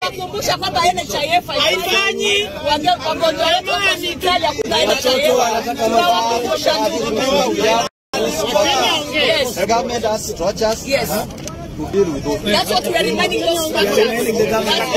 tunawakumbusha kwamba NHIF haifanyi Wange- wagonjwa wetu wako hospitali hakuna NHIF. Tunawakumbusha tu. Yes. The government has structures Yes. to deal with those. That's what we are reminding those structures.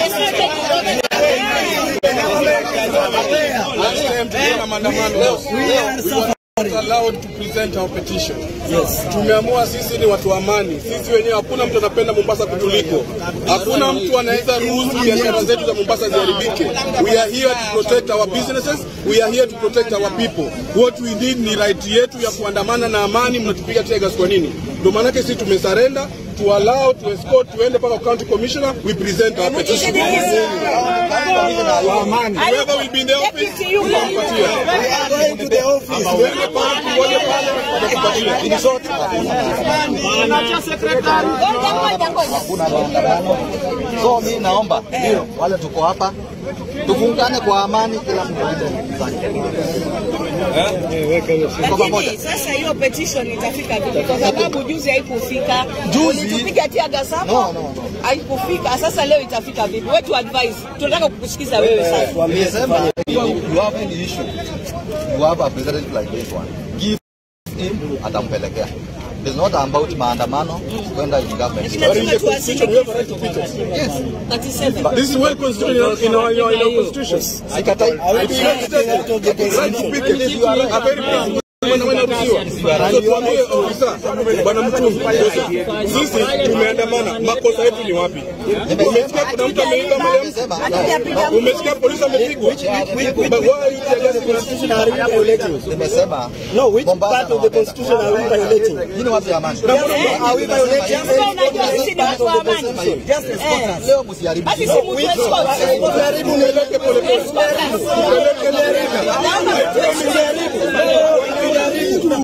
Last time tulikuwa na maandamano. We were not allowed to present our petition. Tumeamua sisi ni watu wa amani. Sisi wenyewe hakuna mtu anapenda Mombasa kutuliko. Hakuna mtu anaweza ruhusu biashara zetu za Mombasa ziharibike. We are here to protect our businesses. We are here to protect our people. What we need ni right yetu ya kuandamana na amani. Mnatupiga tegas kwa nini? Ndio maanake sisi tumesarenda to allow to escort tuende mpaka county commissioner we present our petition. Whoever will be in the office, tutampatia. Uende pale, tuone pale, tutakupatia. In short, Ngoja, ngoja, ngoja. hakuna maandamano. So mi naomba ndio wale tuko hapa tufungane kwa amani, kila mtu aende zake. Tuko pamoja. Lakini sasa hiyo petition itafika vipi? Kwa sababu juzi haikufika. Juzi? Ulitupiga tear hapo. No, no, no. Haikufika. Sasa leo itafika vipi? Wewe tu advise. Tunataka kukusikiza wewe sasa. Nimesema you have any issue, you have a president like this one, give him, atampelekea. It's not about maandamano kwenda in government. Lazima tuwasili We have a right to protest. Yes. 37. This is well constituted in our, in our, in our constitution. Sikatai. It's well stated. Right to picket. A very peaceful Bwana wewe unaruhusiwa. So tuambie ofisa bwana mtungi, sisi tumeandamana, makosa yetu ni wapi? Umesikia kuna mtu ameiba mali ya mtu? Umesikia polisi amepigwa? But why are you telling us Nimesema No, which Mombasa part of the constitution are we violating? hii ni watu ya amani. Are we violating? Sasa unajua sisi ni watu wa amani. Just escort us. Leo msiharibu. Basi si mtu escort. Peleke polepole. Escort us. Peleke polepole.